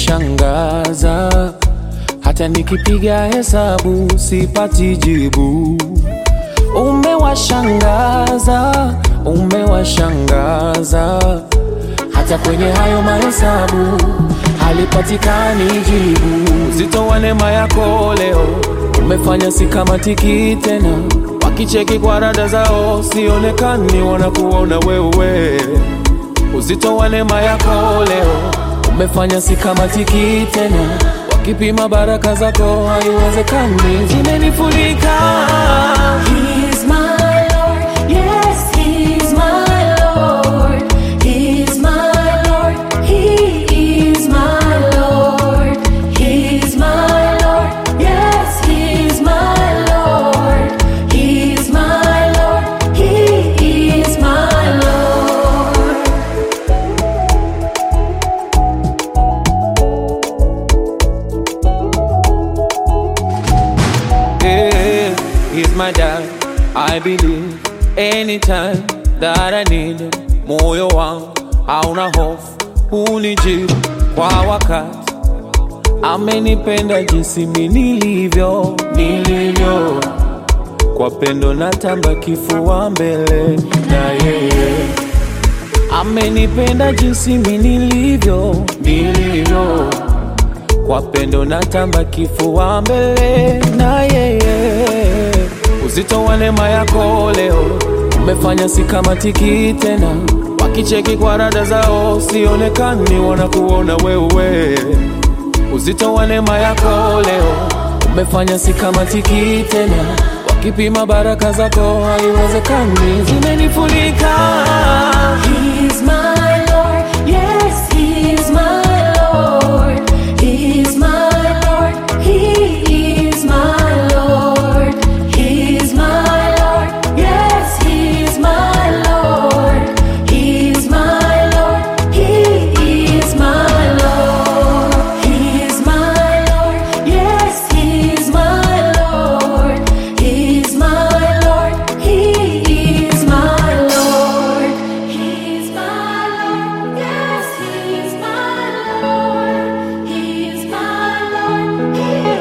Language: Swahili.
umenishangaza, hata nikipiga hesabu sipati jibu. Umewashangaza, umewashangaza, hata kwenye hayo mahesabu halipatikani jibu. Uzito wa neema yako leo umefanya sikamatiki tena, wakicheki kwa rada zao sionekani, wanakuona wewe. Uzito wa neema yako leo umefanya sikamatiki tena, wakipima baraka zako haiwezekani, zimenifunika. He's my Lord, yes, He's my Lord. He's my Lord, He is my Lord. He's my Lord, yes, He's my Lord. He's my Lord, He is my Lord. Yeah, he's my dad. I believe anytime that I need him. Moyo wangu hauna hofu, hunijibu kwa wakati. Amenipenda jinsi mi nilivyo, nilivyo kwa pendo natamba kifua mbele na yeye. Amenipenda jinsi mi nilivyo, nilivyo kwa pendo natamba kifua mbele na yeye. Uzito wa neema yako leo umefanya sikamatiki tena, wakicheki kwa rada zao sionekani, wanakuona wewe. Uzito wa neema yako leo umefanya sikamatiki tena, wakipima baraka zako haiwezekani, zimenifunika. He's my